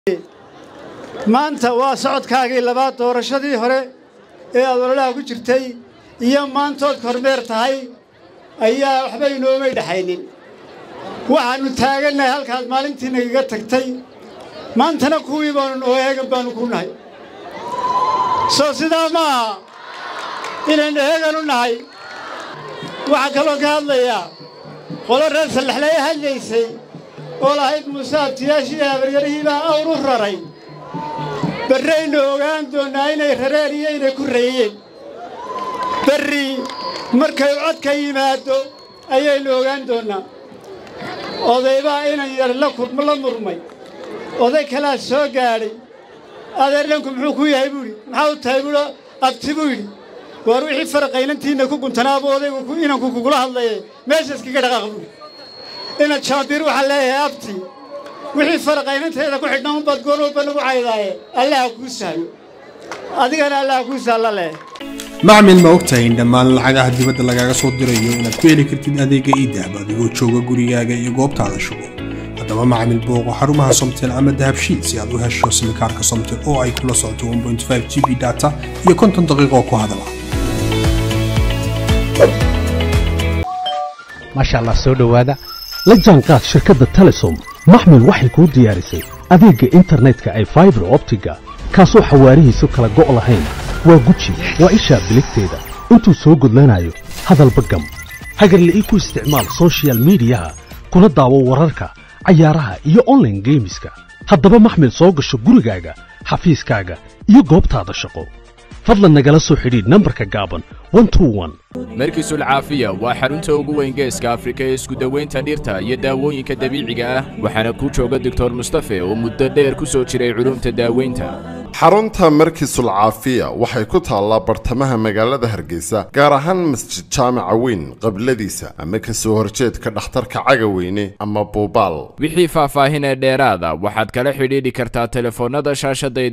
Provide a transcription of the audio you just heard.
maanta waa socodkaagii labaad doorashadii hore ee aad ololaha ku jirtay iyo maantood kormeer tahay ayaa waxba inoomay dhexaynin waxaannu taagannahay halkaad maalintii nagaga tagtay maantana kuwii baanu oo eegan baannu ku nahay soo sidaa ma aha inaynu eegan u nahay waxaa kaloo ka hadlayaa qolo reer sallaxlaya hadlaysay oo lahayd muuse abtiyaashii habaryarihii baa awr u raray barraynu ogaan doonnaa inay rareen iyo inay ku rayeen berri markay codka yimaaddo ayaynu ogaan doonnaa odaybaa inan yar la murmay oday kalaa soo gaadhay adeernanku muxuu ku yahay buuhi maxaa u tahay buuhi abti buu yidhi waar wixii faraqaynantiinna ku guntanaaba odaygu inanku kugula hadlaye meesha iskaga dhaqaaq buuhi ina jaambiir waxaan leeyahay abti wixii faraqaynanteeda ku xidhnaa unbaad goor walba nagu caydaaye allaha kuu sahlo adigana allaha kuu sahla leh macmil ma ogtahay in dhammaan lacagaha dibadda lagaaga soo dirayo inaad ku heli kartid adeega iidahab adigoo jooga gurigaaga iyo goobtaada shugo haddaba macmil booqo xarumaha somtel ama dahabshiid si aad u hesho simikaarka somtel oo ay kula socoto g b data iyo konton daqiiqoo ku hadala maasha allah soo dhowaada la jaanqaad shirkadda telesom maxmil waxay kuu diyaarisay adeegga internetka ay faibar optiga kaasoo xawaarihiisu kala go' lahayn waa guji waa ishaa biligteeda intuu soo gudlanayo hadalba gam hagarle ii ku isticmaal sochial midiyaha kuna daawo wararka cayaaraha iyo onlaine geemiska haddaba maxmil soo gasho gurigaaga xafiiskaaga iyo goobtaada shaqo fadlan nagala soo xidhiidh nambarka gaaban markiisul caafiya waa xarunta ugu weyn geeska afrika ee iskudawaynta dhirta iyo daawooyinka dabiiciga ah waxaana kuu jooga doctor mustafe oo muddo dheer ku soo jiray culumta daaweynta xarunta markiisul caafiya waxay ku taallaa bartamaha magaalada hargeysa gaar ahaan masjid jaamaca weyn qabladiisa ama ka soo horjeedka dhakhtarka cagaweyne ama buubaal wixii faahfaahin ee dheeraada waxaad kala xidhiidhi kartaa telefoonnada shaashadda